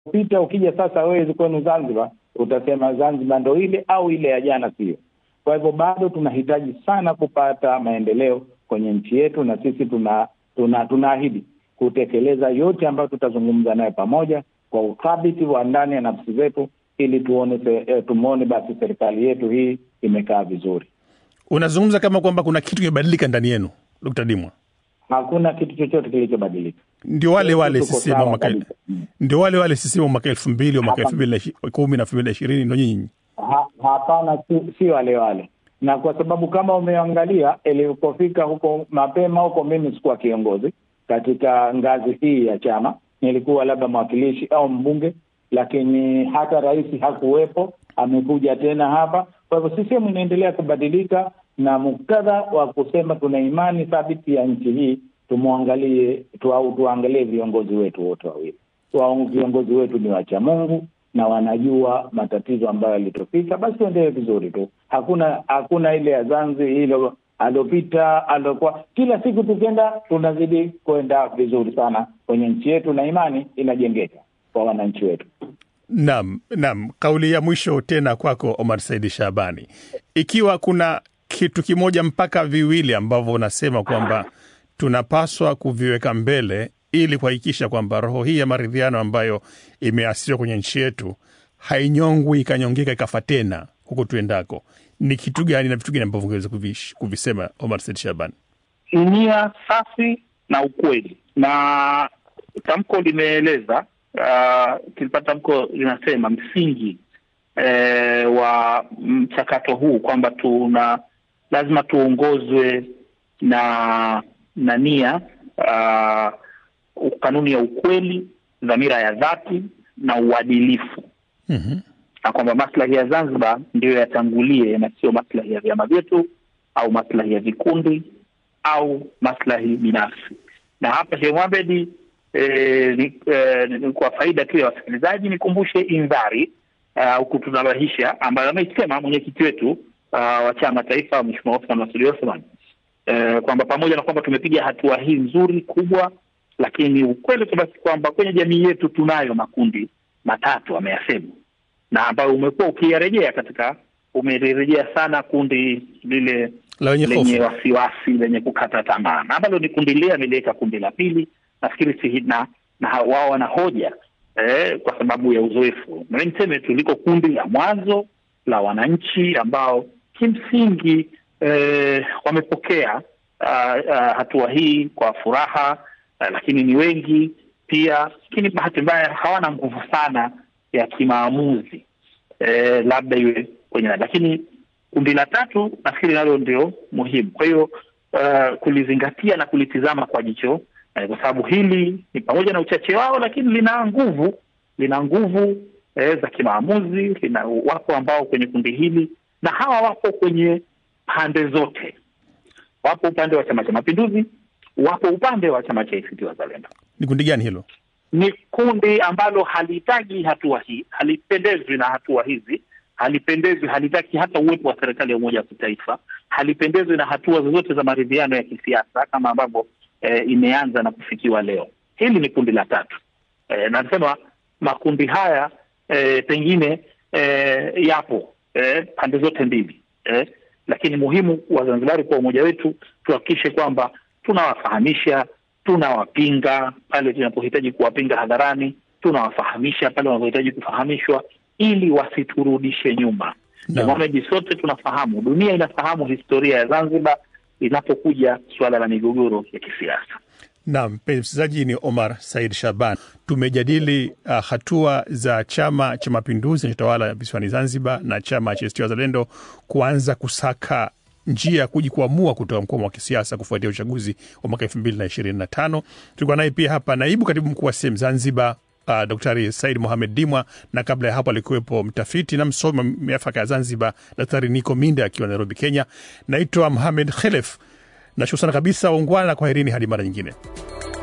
pita ukija sasa wewe kwenu Zanzibar utasema Zanzibar ndo ile au ile ya jana sio. Kwa hivyo bado tunahitaji sana kupata maendeleo kwenye nchi yetu, na sisi tuna tuna tunaahidi kutekeleza yote ambayo tutazungumza nayo pamoja kwa uthabiti wa ndani ya nafsi zetu, ili tuone eh, tumwone basi serikali yetu hii imekaa vizuri. Unazungumza kama kwamba kuna kitu kimebadilika ndani yenu, Dkt. Dimwa? Hakuna kitu chochote kilichobadilika. Ndio wale wale Tuko CCM sawa mwaka kabisa. Mm. ndio wale wale CCM mwaka elfu mbili wa mwaka elfu mbili na ishi- kumi na elfu mbili na ishirini ndo nyinyi Ha- Hapana, si, si wale wale, na kwa sababu kama umeangalia ilipofika huko mapema huko, mimi sikuwa kiongozi katika ngazi hii ya chama, nilikuwa labda mwakilishi au mbunge, lakini hata rais hakuwepo, amekuja tena hapa. Kwa hivyo CCM inaendelea kubadilika, na muktadha wa kusema tuna imani thabiti ya nchi hii, tumwangalie tu, au tuangalie viongozi wetu wote wawili wa viongozi wetu ni wacha Mungu na wanajua matatizo ambayo yalitofika, basi tuendelee vizuri tu. Hakuna hakuna ile ya Zanzi hilo alopita alokuwa, kila siku tukienda tunazidi kwenda vizuri sana kwenye nchi yetu, na imani inajengeka kwa wananchi wetu. Naam, naam. Kauli ya mwisho tena kwako Omar Saidi Shabani, ikiwa kuna kitu kimoja mpaka viwili ambavyo unasema kwamba tunapaswa kuviweka mbele ili kuhakikisha kwamba roho hii ya maridhiano ambayo imeasisiwa kwenye nchi yetu hainyongwi ikanyongeka ikafa tena huko tuendako, ni kitu gani na vitu gani ambavyo ungeweza kuvish- kuvisema, Omar Saidi Shabani? nia safi na ukweli, na tamko limeeleza uh, kilipata tamko linasema msingi eh, wa mchakato huu kwamba tuna lazima tuongozwe na na nia uh, kanuni ya ukweli, dhamira ya dhati na uadilifu Mhm. na kwamba maslahi ya Zanzibar ndiyo yatangulie na sio maslahi ya vyama vyetu au maslahi ya vikundi au maslahi binafsi. Na hapa Sheikh Mohamed eh, ni, eh, ni kwa faida tu ya wasikilizaji nikumbushe indhari au kutunabahisha ambayo ameisema mwenyekiti wetu uh, wa chama taifa Mheshimiwa Othman Masudi Othman eh, kwamba pamoja na kwamba tumepiga hatua hii nzuri kubwa, lakini ukweli tu basi kwamba kwenye jamii yetu tunayo makundi matatu ameyasema na ambayo umekuwa ukiyarejea katika umerejea sana kundi lile La wenye lenye hofu. wasiwasi lenye kukata tamaa, na ambalo ni kundi lile ameliweka kundi la pili, nafikiri si na, na ha- wao wana hoja eh, kwa sababu ya uzoefu. Na mimi niseme tu liko kundi la mwanzo la wananchi ambao kimsingi eh, wamepokea ah, ah, hatua hii kwa furaha ah, lakini ni wengi pia, lakini bahati mbaya hawana nguvu sana ya kimaamuzi eh, labda iwe kwenye lakini kundi la tatu nafikiri nalo ndio muhimu. Kwa hiyo uh, kulizingatia na kulitizama kwa jicho eh, kwa sababu hili ni pamoja na uchache wao, lakini lina nguvu, lina nguvu eh, za kimaamuzi. Lina wapo ambao kwenye kundi hili, na hawa wapo kwenye pande zote, wapo upande wa Chama cha Mapinduzi, wapo upande wa chama cha ACT Wazalendo Ni kundi gani hilo? ni kundi ambalo halihitaji hatua hii, halipendezwi na hatua hizi, halipendezwi, halitaki hata uwepo wa serikali ya umoja wa kitaifa, halipendezwi na hatua zozote za maridhiano ya kisiasa kama ambavyo eh, imeanza na kufikiwa leo. Hili ni kundi la tatu. Eh, na nasema makundi haya eh, pengine eh, yapo eh, pande zote mbili eh, lakini muhimu Wazanzibari kwa umoja wetu tuhakikishe kwamba tunawafahamisha tunawapinga pale tunapohitaji kuwapinga hadharani, tunawafahamisha pale wanapohitaji kufahamishwa, ili wasiturudishe nyuma. Naam. Mohamed, sote tunafahamu, dunia inafahamu historia ya Zanzibar inapokuja suala la migogoro ya kisiasa. Naam, mpenzi msikilizaji, ni Omar Said Shaban. Tumejadili uh, hatua za Chama cha Mapinduzi kinachotawala visiwani Zanzibar na chama cha ACT Wazalendo kuanza kusaka njia ya kujikwamua kutoka mkwamo wa kisiasa kufuatia uchaguzi wa mwaka elfu mbili na ishirini na tano. Tulikuwa naye pia hapa naibu katibu mkuu wa SEM Zanzibar uh, Daktari Said Mohamed Dimwa, na kabla ya hapo alikuwepo mtafiti na msomi wa miafaka ya Zanzibar Daktari Niko Minda akiwa Nairobi, Kenya. Naitwa Mohamed Khelef. Nashukuru sana kabisa, ungwana na kwaherini hadi mara nyingine.